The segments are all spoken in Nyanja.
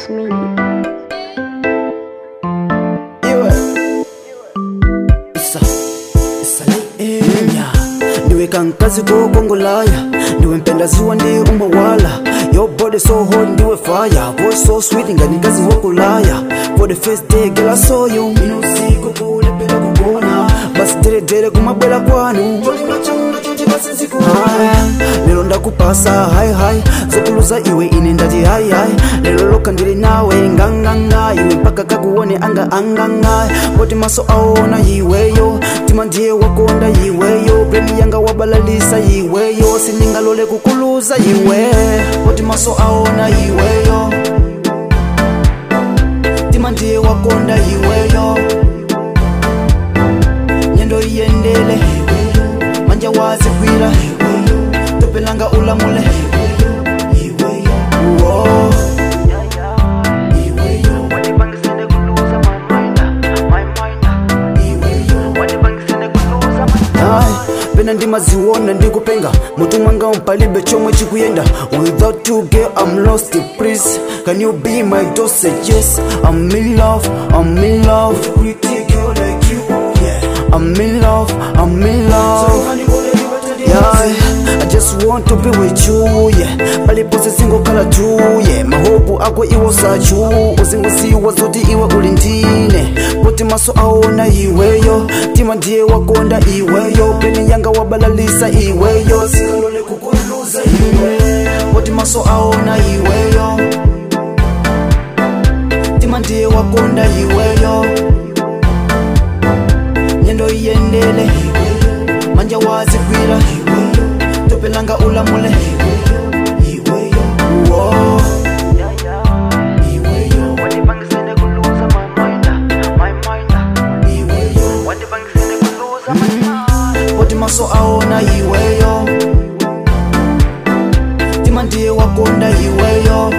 me. iwe isa isaleenya ndiwe kankazi kokongolaya ndiwe mpendaziwa ndi umawala your body so hot ndiwe fire voice so sweet nganikazi wokulaya for the first day girl I saw you ino usiku kulepela kugona basi deredere kumabwela kwanu Haya, lero ndakupasa hai hai zokuluza iwe ine ndati hai hai lero loka ndili nawe nganganga iwe mpaka kakuone anga anganga poti maso aona iweyo tima ndiye wakonda iweyo breni yanga wabalalisa iweyo siningalole kukuluza iwe poti maso aona iweyo tima ndiye wakonda iweyo nyendo iyendele manja wazigwira topelanga ulamule Uwo. Ai, pena ndimaziwona ndikupenga mutu mwanga mpalibe chomwe chikuyenda without you girl i'm lost please can you be my dosage yes i'm in love i'm in love i'm in love i'm in love yeah, I just want to be with you yeah. palipose singokhala tu yeah. mahopu ako iwo sachu uzingusiwa zoti iwe uli ndine poti maso aona iweyo tima ndiye wakonda iweyo peni yanga wabalalisa iweyo singalole kukuluza iwe poti maso aona iweyo tima ndiye wakonda iweyo nyendo iyendele manja wazigwira topelanga ulamule Uwo. poti maso aona iweyo tima ndiye wakonda iweyo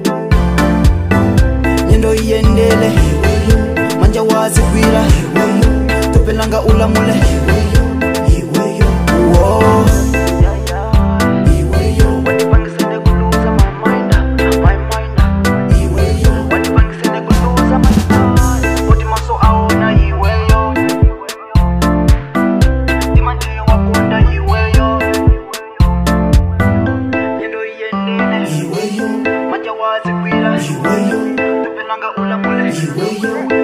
nyendo iyendele manja wazigwira topelanga ulamule Uwo. Iweyo, manja wazigwira iweyo, topelanga ulamule iweyo.